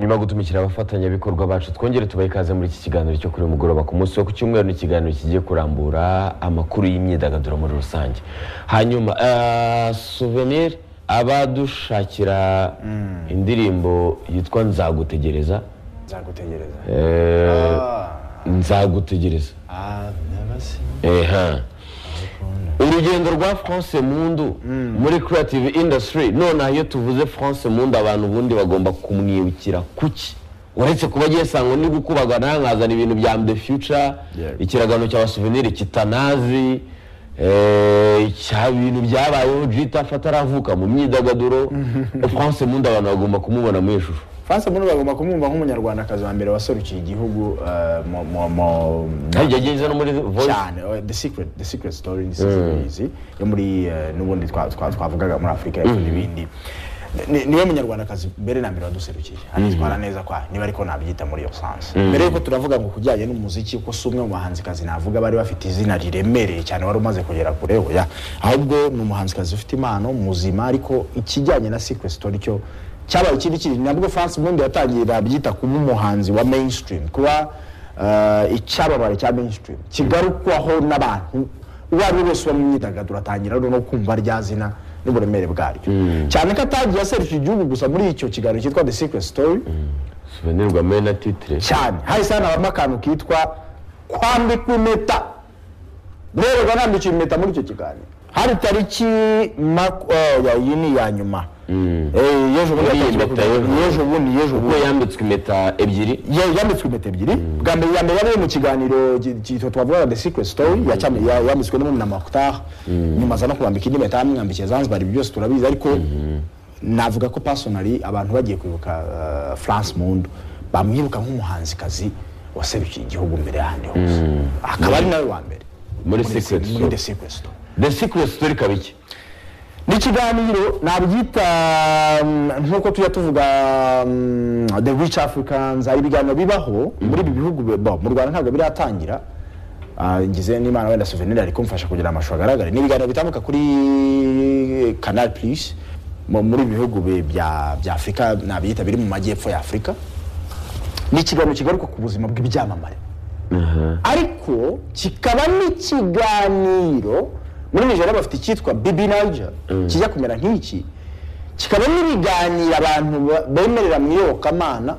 nyuma yo gutumikira abafatanyabikorwa bacu twongere tubahe ikaze muri iki kiganiro cyo kuri uyu mugoroba ku munsi wo ku cyumweru ni ikiganiro kigiye kurambura amakuru y'imyidagaduro muri rusange hanyuma eh, souvenir abadushakira indirimbo yitwa nzagutegereza nzagutegereza eh, Ah, nzagutegereza ah, never seen eha urugendo rwa france mundu muri creative industry nonaha iyo tuvuze france mundu abantu ubundi bagomba kumwibukira kuki uretse kuba agiye sangwa ni gukubagana nkazana ibintu bya the future Yeah. ikiragano cya souvenir kitanazi eh, cya bintu byabayeho jita fataravuka mu myidagaduro france mundu abantu bagomba kumubona mu ishusho france muri bagomba kumwumva nk'umunyarwandakazi wa mbere waserukiye igihugu eh, mu- mu- mu- kandi yageze no muri voice cyane oh, the secret the secret story ni series yo muri eh, n'ubundi twa- twa- twavugaga muri afurika y'epfo n'ibindi Ni- niwe munyarwandakazi mbere na mbere waduserukiye anitwara neza kwa niba ariko nabyita muri iyo sanse mbere yuko turavuga ngo kujyanye n'umuziki ko si umwe mu bahanzikazi navuga bari bafite izina riremereye cyane wari umaze kugera kure oya ahubwo ni umuhanzikazi ufite impano muzima ariko ikijyanye na secret story cyo cyabaye ikindi kintu nabwo france bundi yatangiye babyita kuba umuhanzi wa mainstream kuba eh, icyababare cya mainstream kigarukwaho n'abantu uwo ari we wese uba mu myidagaduro atangira no kumva rya zina n'uburemere bwaryo cyane ko atagiye aseruka igihugu gusa muri icyo kiganiro cyitwa the secret story souvenir rwa mena titre cyane hahise hanabamo akantu kitwa kwambikwa impeta rero nambikira impeta muri icyo kiganiro hari tariki maku- oh, ya- iyi ni iya nyuma Eh, y'ejo bundi Muri iyi yatanzwe mpeta y'ejo bundi. kugira- y'ejo bundi y'ejo kuko bundi yambitswe impeta ebyiri Ya- yambitswe impeta ebyiri bwa mbere ya mbere yari iri mu kiganiro ki- kitwa twavugaga the secret story ya cyami- ya- yambitswe n'umwe na makutar nyuma aza no kumwambika indi mpeta yamwambikiye zanzibar ibyo byose turabizi ariko navuga ko personally abantu bagiye kwibuka eh, france mundu bamwibuka nk'umuhanzikazi waserukiye igihugu mbere y'ahandi hose akaba ari nawe wa mbere Muri Secret se- muri Story. the secret story the secret story ikaba iki ni ikiganiro nabyita mm, nk'uko tujya tuvuga mm, the rich africans hari ibiganiro bibaho muri ibi bihugu bi- bo, mu rwanda ntabwo biratangira Ah, ngize n'imana wenda souvenir ari kumfasha kugira amashusho agaragare ni ibiganiro bitambuka kuri canal plus mu- muri ibi bihugu bi- bya bya afurika nabyita biri mu majyepfo ya afurika ni ikiganiro kigaruka ku buzima bw'ibyamamare ariko kikaba n'ikiganiro muri nigeria bafite icyitwa bibi niger kijya kumera nk'iki kikaba n'ibiganiro abantu ba- bemerera mu iyobokamana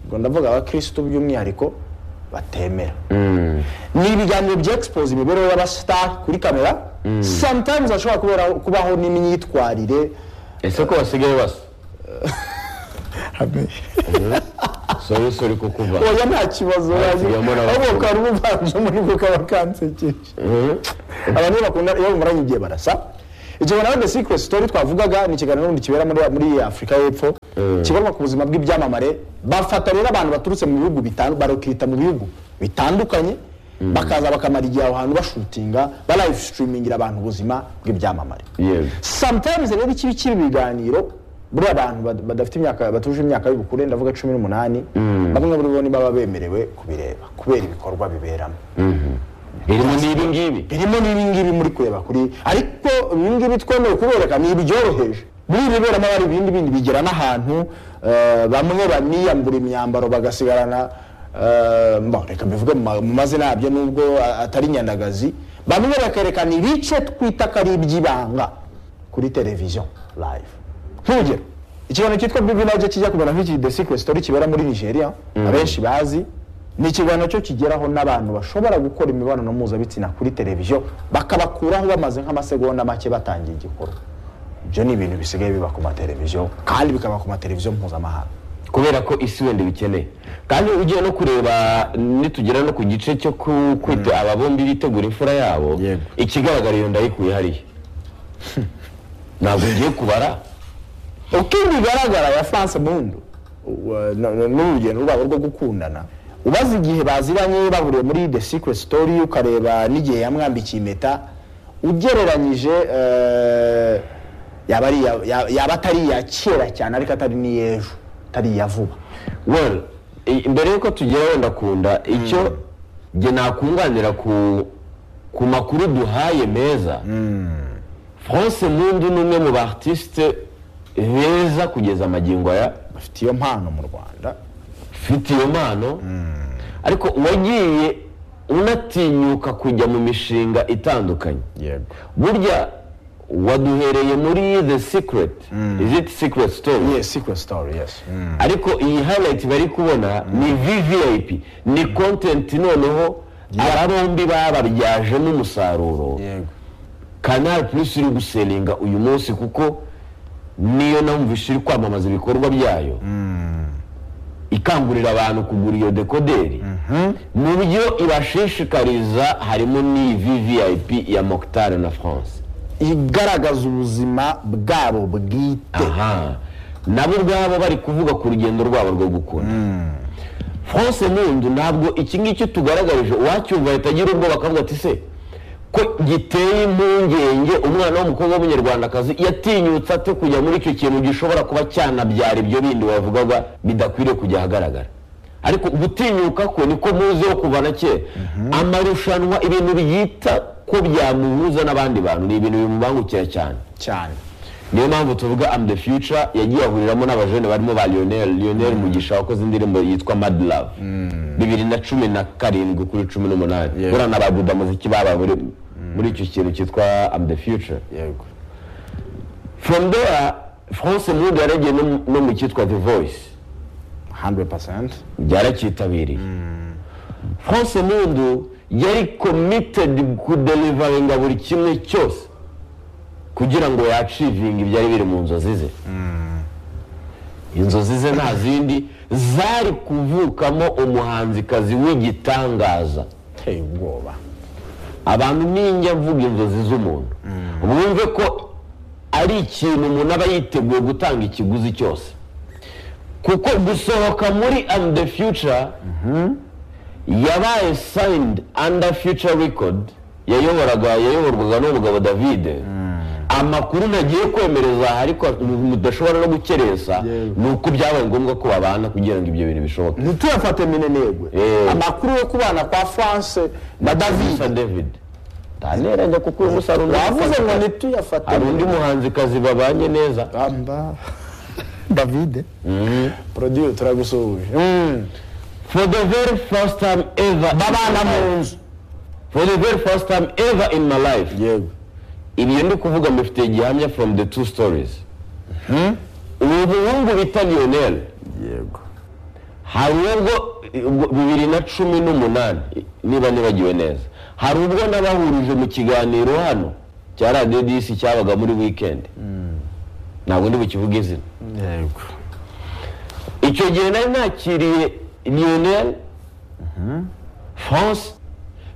ngo ndavuga abakirisitu by'umwihariko batemera ni ibiganiro byexpose imibereho y'abasitari kuri kamera sometimes hashobora kubera- kubaho n'imyitwarire ese ko basigaye basa hamwe sori sori ko kuva oya nta kibazo Hasigayemo n'abakobwa. ahubwo ukaba uvanzemo nibwo kaba kansekeje abantu iyo bakunda iyo bamaranye igihe barasa igihe nawe the secret story twavugaga ni ikiganiro n'ubundi kibera muri, muri afurika y'epfo kigaruka ku buzima bw'ibyamamare bafata rero abantu baturutse mu bihugu bitandukanye barokirita mu bihugu bitandukanye bakaza bakamara igihe aho hantu bashutinga barayive sitirimingira abantu ubuzima bw'ibyamamare yewe sometimes rero ikibi kibi ibiganiro buriya abantu bad- badafite imyaka batuje imyaka y'ubukure ndavuga cumi n'umunani bamwe muri bo ntibaba bemerewe kubireba kubera ibikorwa biberamo birimo n'ibi ngibi birimo n'ibingibi muri kureba kuri ariko ibingibi twemeye kubereka ni ibibyoroheje muri ibi biberamo hari ibindi bindi bigera n'ahantu eh, bamwe baniyambura imyambaro bagasigarana eh, mbo, reka mbivuge mu ma- mu mazina yabyo nubwo a- atari nyandagazi bamwe bakerekana ibice twita ko ari iby'ibanga kuri televiziyo live nk'urugero ikiganiro cyitwa bibi nabyo kijya kumera nk'iki the secret story kibera muri nigeria abenshi bazi ni ikiganiro cyo kigeraho n'abantu bashobora gukora imibonano mpuzabitsina kuri televiziyo bakabakuraho bamaze nk'amasegonda make batangiye igikorwa ibyo ni ibintu bisigaye biba ku mateleviziyo kandi bikaba ku mateleviziyo mpuzamahanga kubera ko isi wenda ibikeneye kandi ugiye no kureba nitugera no ku gice cyo ku- kwita aba bombi bitegura imfura yabo Yego. ikigaragara iyo ndayikuye hariya ntabwo ngiye kubara uko bigaragara ya france mundu wa- na- na- n'urugendo rwabo rwo gukundana ubaze igihe baziranye bahuriye muri the secret story ukareba n'igihe yamwambikiye impeta ugereranyije eh, yaba ari iya- ya- yaba atari iya kera cyane ariko atari n'iy'ejo atari iya vuba well i- mbere yuko tugera wenda kunda icyo njye nakunganira ku ku makuru duhaye meza france mundu ni umwe mu ba artiste beza kugeza amagingo aya bafite iyo mpano mu rwanda ufite iyo mpano ariko wagiye unatinyuka kujya mu mishinga itandukanye yego burya waduhereye muri the secret is it secret story yes secret story yes Mm. ariko iyi highlight bari kubona ni vvip ni content noneho aba bombi bababyajemo umusaruro yego kanari plus iri guselinga uyu munsi kuko niyo namvise iri kwamamaza ibikorwa byayo ikangurira abantu kugura iyo dekoderi mu byo ibashishikariza harimo n'iyi vvip ya mokitari na france igaragaza ubuzima bwabo bwite aha nabo ubwabo bari kuvuga ku rugendo rwabo rwo gukura france mundu ntabwo iki ngiki tugaragarije uwacyumva ahita agira ubwoba akavuga ati se ko giteye impungenge umwana w'umukobwa w'umunyarwandakazi yatinyutse ate kujya muri icyo kintu gishobora kuba cyanabyara ibyo bindi wavugaga bidakwiriye kujya ahagaragara ariko gutinyuka ko niko muziho kuva na kera amarushanwa ibintu biyita ko byamuhuza n'abandi bantu ni ibintu bimubangukira cyane cyane niyo mpamvu tuvuga am the future yagiye ahuriramo n'abajene barimo ba lionel lionel mugisha wakoze indirimbo yitwa mad love bibiri na cumi na karindwi kuri cumi n'umunani Yeah. buriya na ba buda muziki babaye muri muri icyo kintu cyitwa am the future yego from there france mudu yaragiye no- no mu cyitwa the voice 100% byaracyitabiriye france mundu yari committed kudelivaringa buri kimwe cyose kugira ngo yacivinga ibyari biri mu nzozi ze inzozi ze nta zindi zari kuvukamo umuhanzikazi w'igitangaza uteye ubwoba abantu ninjya mvuga inzozi z'umuntu mwumve ko ari ikintu umuntu aba yiteguye gutanga ikiguzi cyose kuko gusohoka muri and the future yabaye signed under future record yayoboraga yayoborwaga n'umugabo david amakuru nagiye kwemereza aha ariko mudashobora no gukerensa Yego. ni uko byabaye ngombwa ko babana kugira ngo ibyo bintu bishoboke ntituyafate minenegwe Eh. amakuru yo kubana kwa france na david Gusa david ntaneranya kuko uyu musaruro wavuze ngo hari ntituyafate undi muhanzikazi babanye neza amba david produire turagusuhuje for the very first time ever babana mu nzu for the very first time ever in my life yego ibyo ndi kuvuga mbifitiye gihamya from the two stories ubu buhungu bita lionel yego hari ubwo ubwo bibiri na cumi n'umunani niba nibagiwe neza hari ubwo nabahurije mu kiganiro hano cya radiyo disi cyabaga muri wikendi ntabwo ndi bukivuge izina yego icyo gihe nari nakiriye lionel france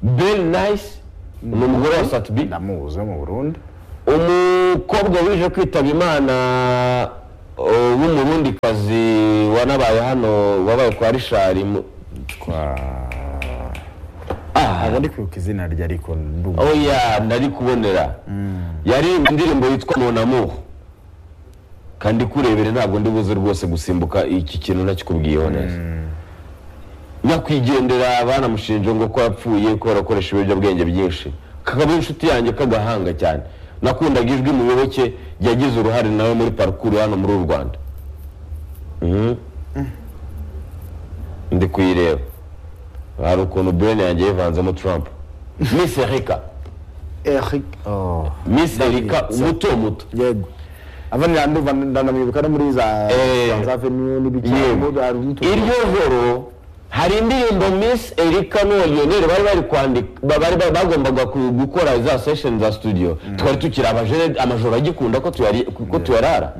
bel nice ni umugore wa satibi ndamuzi wo mu burundi umukobwa wije kwitaba imana uh, w'umurundikazi wanabaye hano wabaye kwa rishari mu- kwa ntabwo ndi kwibuka izina rye ariko ndumva oh ya ndari kubonera yari indirimbo yitwa monamu kandi kurebere ntabwo ndi buze rwose gusimbuka iki kintu nakikubwiyeho neza nyakwigendera banamushinje ngo ko yapfuye ko arakoresha ibiyobyabwenge byinshi kakaba ari inshuti yanjye k'agahanga cyane nakundaga ijwi muyoboke yagize uruhare nawe muri parukuru hano muri u rwanda Mhm. ndi kuyireba hari ukuntu bene yanjye yivanzemo trump miss erika eric Oh. miss erika muto muto yego abanira ndumva ndanamwibuka no muri za Eh. za avenue Yego. n'ibicyamo hari umutungo iryo joro hari indirimbo miss erika n'uwa lionel bari bari kwandika ba- bari bari- bagombaga ku- gukora za session za studio twari tukiri abajene amajoro agikunda ko tuyari- ko tuyarara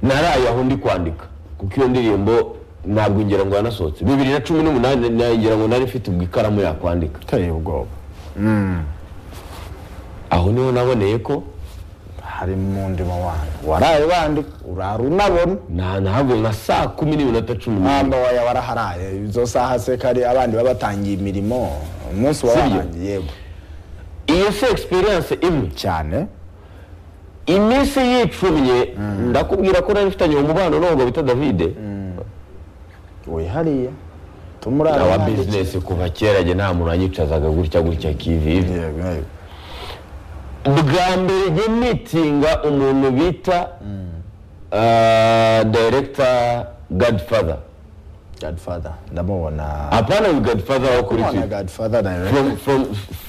naraye aho ndi kwandika kuko iyo ndirimbo ntabwo ngira ngo yanasohotse bibiri na cumi n'umunani nagira ngo nari mfite ubwo ikaramu yakwandika uteye ubwoba aho niho naboneye ko hari mu ndimo wanyu waraye wandika urara unabona na ntabwo nka saa kumi n'iminota cumi n'umwe mpamvu waya waraharaye izo saha se kari abandi baba batangiye imirimo umunsi wa Sibyo? warangiye yego iyo se experience imwe cyane iminsi yicumye ndakubwira ko nari mfitanye umubano n'ubwo bita davide wihariye tumurara awa bizinesi kuva kera jye nta muntu wanyicazaga gutya gutya kivi ivi. yego yego bwa mbere jye mitinga umuntu bita ah, director godfather godfather ndamubona apana we godfather wo kuri ndamubona tv godfather direct from from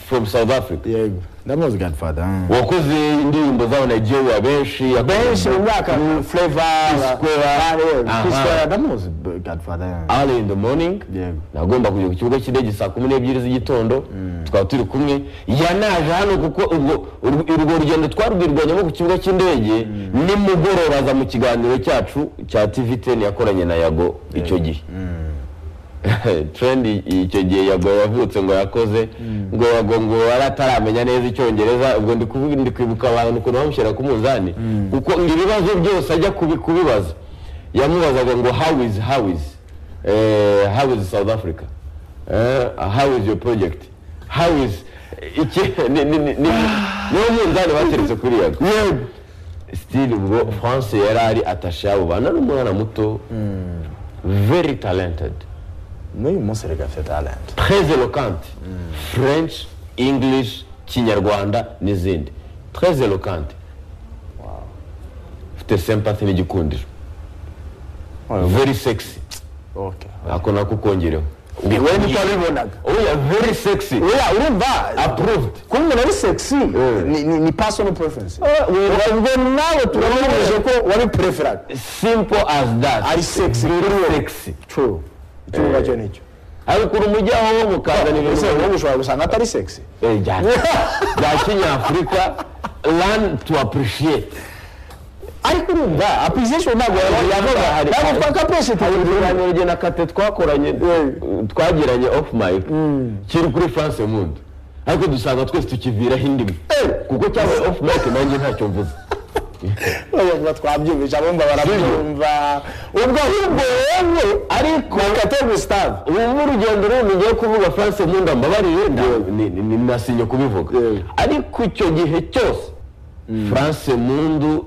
from south africa yego ndamuzi godfather mm. wakoze indirimbo z'abanigeria benshi yakoze- benshi mu myaka flavor Square. Aha. kiswera ndamuzi b- godfather yeah. early in the morning yego nagomba kujya ku kibuga cy'indege saa kumi n'ebyiri z'igitondo tukaba turi kumwe yanaje hano kuko urwo urwo- urwo rugendo twarwirwanyamo ku kibuga cy'indege nimugoroba aza mu kiganiro cyacu cya tv teni yakoranye na yago icyo gihe trendi icyo gihe yago yavutse ngo yakoze ngo yago ngo yari ataramenya neza icyongereza ubwo ndi kuvuga- ndi kwibuka abantu ukuntu bamushyira ku munzani kuko ngo ibibazo byose ajya kubi- kubibaza yamubazaga ngo how is how is eh, how is south africa Eh, how is your project how is iki ni- ni- ni- ni- niwo munzani bateretse kuri yago yego still ubwo france yari ari atashe abo bana ni umwana muto very talented n'uyu munsi reka afite talent très éloquente french english kinyarwanda n'izindi très éloquente ufite sympathy n'igikundiro very sexy okay ako nako kongereho we niko abibonaga oya very sexy oya urumva approved kuba umuntu ari sexy ni- ni- ni personal preference ubwo nawe turamubuze ko wari preferaga simple as that ari sexy kuri wowe sexy true icyo ngicyo cyo nicyo ari ukuntu mujyaho wo mukazana ese ibintu wowe ushobora gusanga atari sexy Eh, bya bya kinyafurika learn to appreciate ariko urumva appreciation ntabwo yabaga hari- ntabwo twakapreciate ibiganiro jye na kate twakoranye twagiranye off mic kiri kuri france mund ariko dusanga twese tukiviraho indimi kuko cyabaye off mic nanjye ntacyo mvuze bavuga twabyumvise abumva barabyumva ubwo ahubwo wowe ariko kate gustave ubu urugendo runini ngiye kuvuga france mund mbabarire nda- ni- ni- ni- nasinye kubivuga Yego. ariko icyo gihe cyose france mundu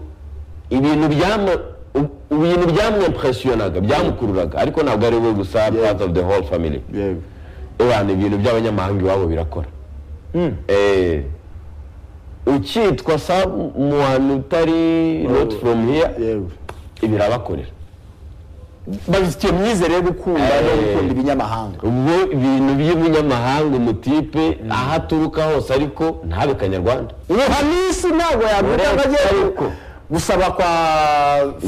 ibintu byama u- ibintu byamwimpressionaga byamukururaga ariko ntabwo ari we gusa part of the whole family yego abantu ibintu by'abanyamahanga iwabo birakora Eh, ukitwa someone utari not from here yego birabakorera babifitiye myizere yo gukunda no Eh. gukunda ibinyamahanga ubwo ibintu by'umunyamahanga umutipe aho aturuka hose ariko ntabe kanyarwanda ubuhanisi ntabwo yabyuka ngo ajye Ariko. gusaba kwa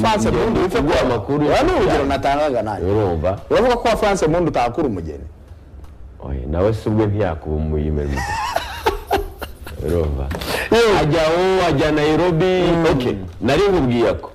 france Ingendo mundi ufite kuguha amakuru. aya ni urugero natangaga nanjye urumva uravuga ko wa france mundi utakura umugeni Oye, nawe si ubwe ntiyakuba umuyimeri urumva ajya aho ajya nairobi ok nari nkubwiye ako